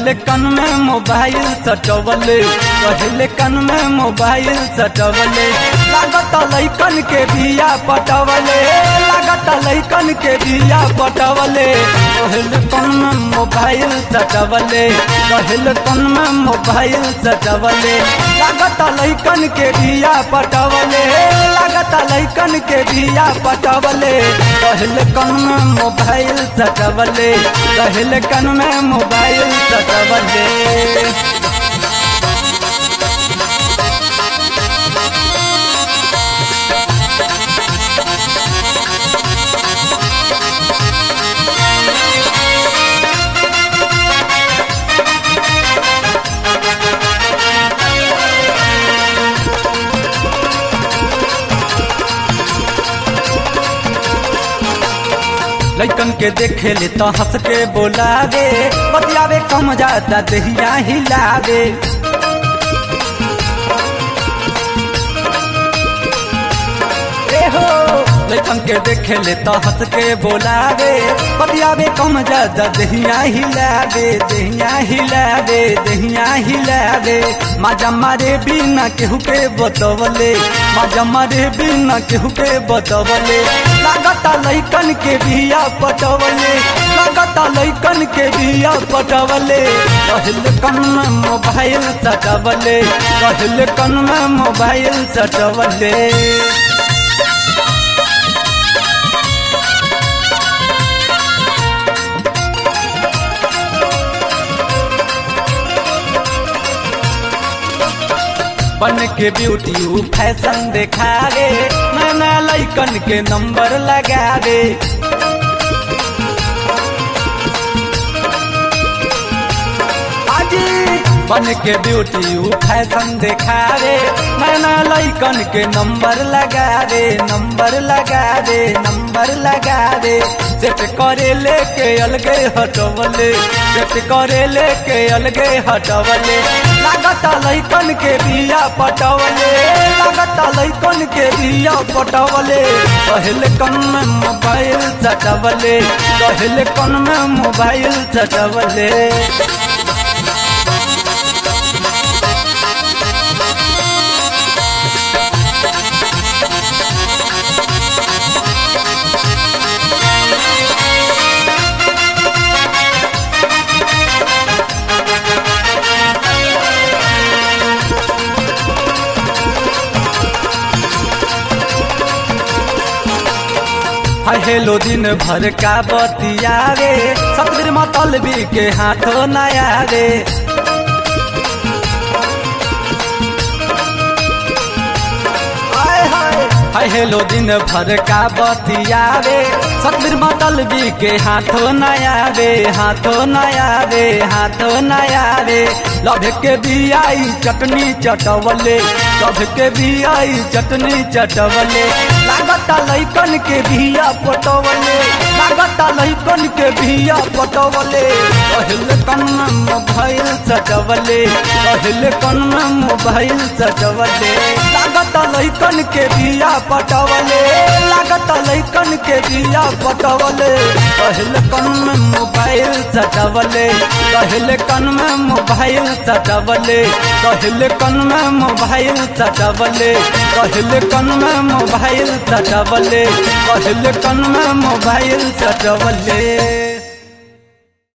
कहले कन में मोबाइल सटवले कहले कन में मोबाइल सटवले लागत लैकन के बिया पटवले लागत लैकन के बिया पटवले कहले कन में मोबाइल सटवले कहले कन में मोबाइल सटवले लागत लैकन के बिया पटवले लागत लैकन के बिया पटवले कहले कन में मोबाइल सटवले कहले कन में मोबाइल सटवले लैकन के देखे ले तो हंस के बोलावे बतियावे कम जाता दहिया हिलावे ए हो लैकन के देखे ले तो हंस के बोलावे बतियावे कम जाता दहिया हिलावे दहिया हिलावे दहिया हिलावे माजा मारे बिना केहू के बतवले माजा मारे बिना केहू के बतवले लागता लैकन के बिया पटवले लागता लैकन के बिया पटवले कहल कन में मोबाइल सटवले कहल कन में मोबाइल सटवले बन के ब्यूटी ऊ फैशन देखावे नया लैकन के नंबर लगावे आजी बन के ब्यूटी ऊ फैशन देखावे नया लैकन के नंबर लगावे नंबर लगावे नंबर लगावे सेट करे लेके अलगे हटवले सेट करे लेके अलगे हटवले लागता लैकन के बिया पटवले लागता लैकन के बिया पटवले कहले कन में मोबाइल चटवले कहले कन में मोबाइल चटवले हेलो दिन भर का बतियावे सतबीर मतलबी के हाथों नया रे हाय हेलो दिन भर का बतियावे सतबीर मतलबी के हाथों नया रे हाथों नया रे हाथों नया रे लभ के बियाई चटनी चटवले लभ के बियाई चटनी चटवले लागता लैकन के बिया पटवले लागता लैकन के बिया पटवले कहल कन में मोबाइल सटवले कहल कन में मोबाइल सटवले लागता लैकन के बिया पटवले लागता लैकन के बिया पटवले कहल कन में मोबाइल सटवले कहल कन में मोबाइल सटवले कहल कन में मोबाइल सटवले कहल कन में मोबाइल सटवले कहल कन में मोबाइल सटवले